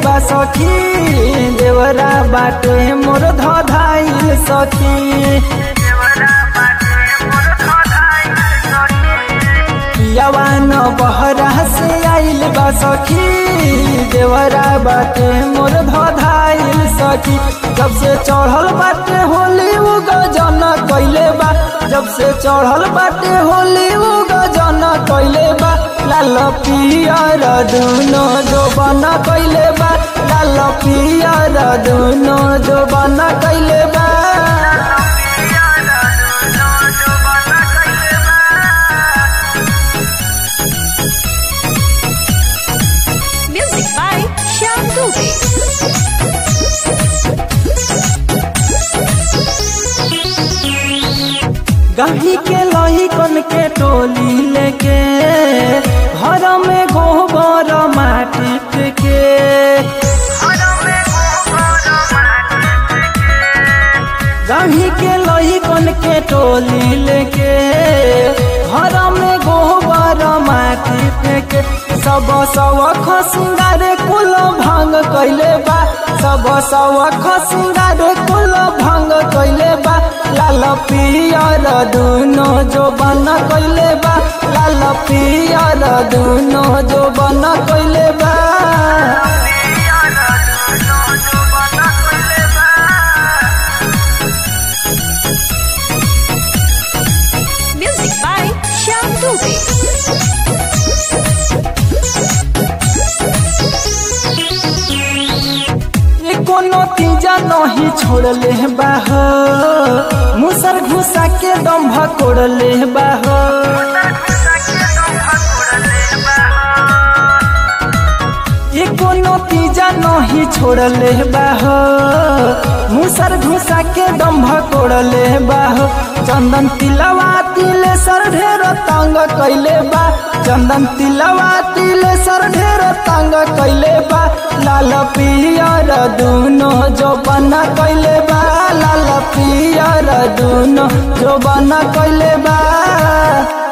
बा सखी देवरा बाटे मोर धधाइल सखी यवान बहरा से आइल बा सखी देवरा बाटे मोर धधाइल सखी जब से चढ़ल बाटे होली उ गजन कैले बा जब से चढ़ल बाटे होली उ गजन कैले बा लाल पियर दुनो जो बना कैले बा लाल पियर दुनो जो बना कैले बा Music by Shyam Dubey. गही के लही कन के टोली लेके घर में गोबर माटी के गही के लही कन के टोली लेके घर में गोबर माटी के सब सवख सिंगार कुल भंग कैले बा सब सवख सिंगार कुल भंग कैले बा लाल पियर दुनो जो बन कैले बा लाल पियर दुनो जो बन कैले बा Music by Shyam Dubey. ये कोनो तीजा नहीं छोड़ले बाह मुसर घुसा के दम्भ कोड़ले बाह ये कोनो तीजा नहीं छोड़ले बाह मुसर घुसा के दम्भ कोड़ले बाह चंदन तिलवा तिले सर ढेर तंग कैले बा चंदन तिलवा तिले सर ढेर तंग कैले बा लाल पियर दुनो जो बना कैले बा लाल पियर दुनो जो बना कैले बा